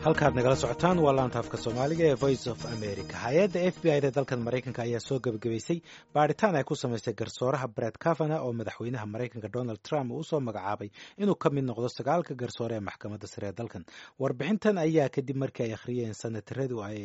halkaad nagala socotaan waa laanta afka soomaaliga ee voice of america hay-adda f b i da dalkan maraykanka ayaa soo gebagabaysay baadhitaan ay ku samaysay garsooraha bret cavana oo madaxweynaha maraykanka donald trump uu usoo magacaabay inuu ka mid noqdo sagaalka garsoore ee maxkamadda sare ee dalkan warbixintan ayaa kadib markii ay akhriyeen sanataradu ay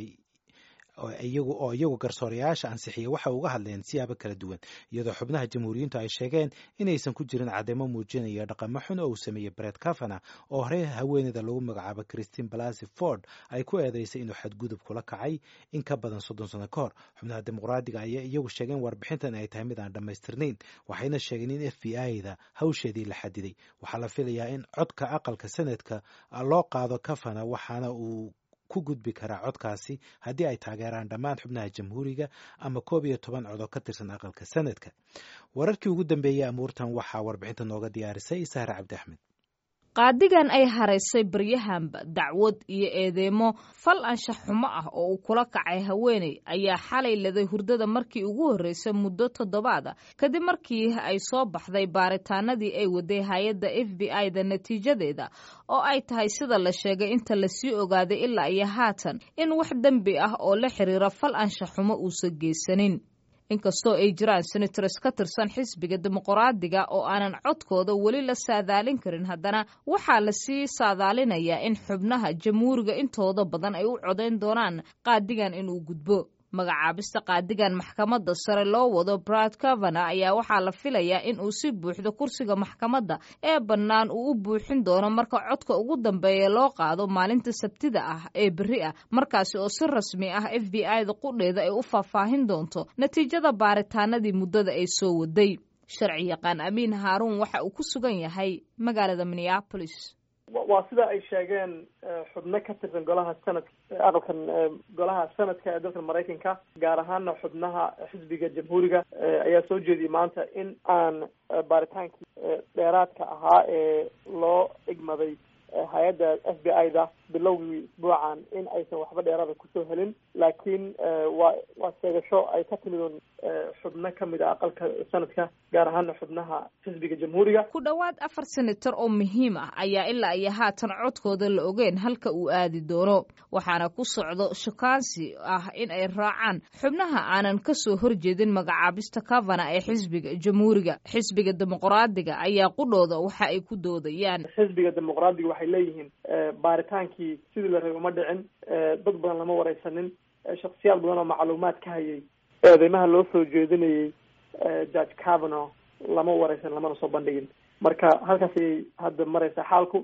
iyagu oo iyagu garsoorayaasha ansixiyay waxay uga hadleen siyaabo kala duwan iyadoo xubnaha jamhuuriyiintu ay sheegeen inaysan ku jirin cadeymo muujinaya dhaqamo xun oo uu sameeyey bret cavana oo horey haweeneyda lagu magacaabo christine blasy ford ay ku eedeysay inuu xadgudub kula kacay in ka badan soddon sano ka hor xubnaha dimuqraadiga ayaa iyagu sheegeen warbixintan ay tahay mid aan dhammaystirnayn waxayna sheegeen in f b i da hawsheedii la xadiday waxaa la filayaa in codka aqalka sanadka loo qaado cavana waxaana uu ku gudbi karaa codkaasi haddii ay taageeraan dhammaan xubnaha jamhuuriga ama koob iyo toban cod oo ka tirsan aqalka sanadka wararkii ugu dambeeyey amuurtan waxaa warbixinta nooga diyaarisay sahre cabdi axmed qaadigan ay haraysay baryahanba dacwad iyo eedeemo fal anshax xumo ah oo uu kula kacay haweeney ayaa xalay laday hurdada markii ugu horreysay muddo toddobaada kadib markii ay soo baxday baaritaanadii ay waday hay-adda f b i da natiijadeeda oo ay tahay sida la sheegay inta lasii ogaaday ilaa iyo haatan in wax dembi ah oo la xiriira fal anshax xumo uusan geysanin inkastoo ay jiraan senators ka tirsan xisbiga dimuqraadiga oo aanan codkooda weli la saadaalin karin haddana waxaa lasii saadaalinayaa in xubnaha jamhuuriga intooda badan ay u codayn doonaan qaadigan inuu gudbo magacaabista qaadigan maxkamadda sare loo wado brad cavana ayaa waxaa la filayaa in uu si buuxdo kursiga maxkamadda ee bannaan uu u buuxin doono marka codka ugu dambeeya loo qaado maalinta sabtida ah ee berri ah markaasi oo si rasmi ah f b i da qudheeda ay u faahfaahin doonto natiijada baaritaanadii muddada ay soo waday sharci yaqaan amiin haaruun waxa uu ku sugan yahay magaalada minneapolis waa sida ay sheegeen xubno ka tirsan golaha sanad aqalkan golaha sanadka ee dalka maraykanka gaar ahaana xubnaha xisbiga jamhuuriga ayaa soo jeediyay maanta in aan baaritaankii dheeraadka ahaa ee loo igmaday hay-adda f b i da bilowgii isbuucan in aysan waxba dheeraada kusoo helin laakiin waa waa sheegasho ay ka timid xubno ka mid a aqalka sanadka gaar ahaana xubnaha xisbiga jamhuuriga ku dhowaad afar senator oo muhiim ah ayaa ilaa iyo haatan codkooda la ogeen halka uu aadi doono waxaana ku socdo shukaansi ah in ay raacaan xubnaha aanan kasoo horjeedin magacaabista cavana ee xisbiga jamhuuriga xisbiga dimuqraadiga ayaa qudhooda waxa ay ku doodayaan xisbiga dimuqraadiga waxay leeyihiin baaritaankii sidii la rabay uma dhicin dad badan lama wareysanin shaksiyaal badan oo macluumaad ka hayay eedeymaha loo soo jeedinayay george cavano lama wareysan lamana soo bandhigin marka halkaas ayay hadda mareysaa xaalku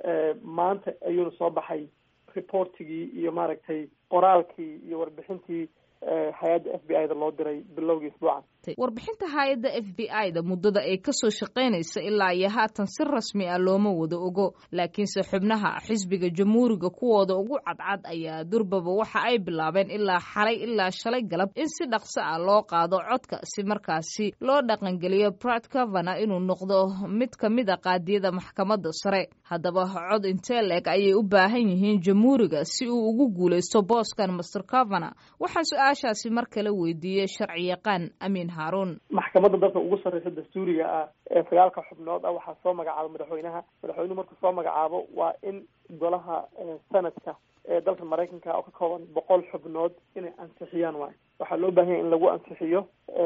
maanta ayuuna soo baxay reportigii iyo maaragtay qoraalkii iyo warbixintii hay-adda f b i da loo diray bilowgii isbuucan warbixinta hay-adda f b i da muddada ay kasoo shaqaynaysa ilaa iyo haatan si rasmi ah looma wada ogo laakiinse xubnaha xisbiga jamhuuriga kuwooda ugu cadcad ayaa durbaba waxa ay bilaabeen ilaa xalay ilaa shalay galab in si dhaqso ah loo qaado codka si markaasi loo dhaqangeliyo brad cavana inuu noqdo mid ka mid a qaadiyada maxkamadda sare haddaba cod intee leeg ayay u baahan yihiin jamhuuriga si uu ugu guuleysto booskan master cavana waxaan su-aashaasi mar kale weydiiyey sharci yaqaan amiin maxkamadda dalka ugu sarreysa dastuuriga ah ee sagaalka xubnood ah waxaa soo magacaaba madaxweynaha madaxweynuhu markuu soo magacaabo waa in golaha sanadka ee dalka maraykanka oo ka kooban boqol xubnood inay ansixiyaan waay waxaa loo baahan yahay in lagu ansixiyo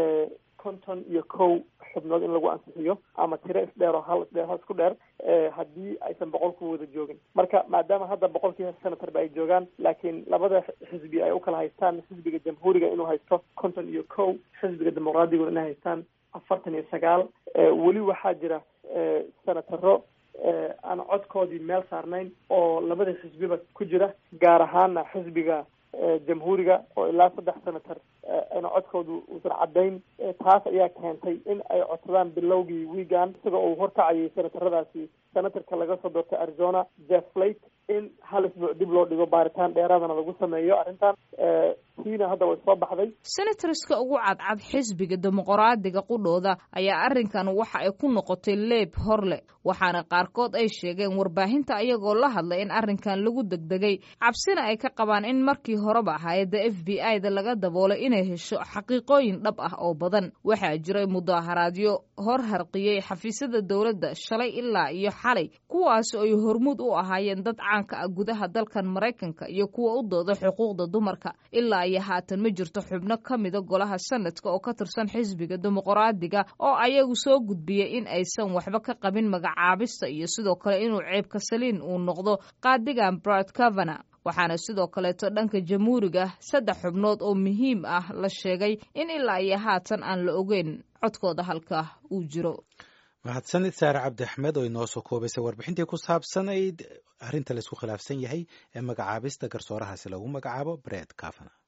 konton iyo kow xubnood in lagu ansixiyo ama tiro isdheer oo hal isdheer hal isku dheer haddii aysan boqolku wada joogin marka maadaama hadda boqolkii senatarba ay joogaan laakiin labada xisbi ay ukala haystaan xisbiga jamhuuriga inuu haysto konton iyo kow xisbiga dimuqraadiguna inay haystaan afartan iyo sagaal weli waxaa jira senataro aan codkoodii meel saarnayn oo labada xisbiba ku jira gaar ahaana xisbiga jamhuuriga oo ilaa saddex senator ayna codkoodu uusan caddayn taas ayaa keentay in ay codsadaan bilowgii wiigan isaga uu horkacayay senataradaasi senatarka laga soo doortay arizona jeff flake in hal isbuuc dib loo dhigo baaritaan dheeraadana lagu sameeyo arrintan tiina hadda way soo baxday senatorska ugu cadcad xisbiga dimuqraadiga qudhooda ayaa arrinkan waxa ay ku noqotay leeb horle waxaana qaarkood ay sheegeen warbaahinta ayagoo la hadlay in arrinkan lagu degdegay cabsina ay ka qabaan in markii horeba hay-adda f b i da laga daboolay inay hesho xaqiiqooyin dhab ah oo badan waxaa jiray mudaharaadyo hor harqiyey xafiisyada dowladda shalay ilaa iyo xalay kuwaas oo ay hormuud u ahaayeen dad caanka ah gudaha dalkan maraykanka iyo kuwa u dooda xuquuqda dumarka ilaa iyo haatan ma jirto xubno ka mida golaha sanadka oo ka tirsan xisbiga dimuqraadiga oo ayagu soo gudbiyey in aysan waxba ka qabin magacaabista iyo sidoo kale inuu ceebka saliin uu noqdo qaadigan brad cavana waxaana sidoo kaleeto dhanka jamhuuriga saddex xubnood oo muhiim ah la sheegay in ilaa iyo haatan aan la ogeyn codkooda halka uu jiro mahadsanid saare cabdi axmed oo inoo soo koobaysay warbixintii ku saabsanayd arrinta laysku khilaafsan yahay ee magacaabista garsoorahaasi lagu magacaabo bred cavana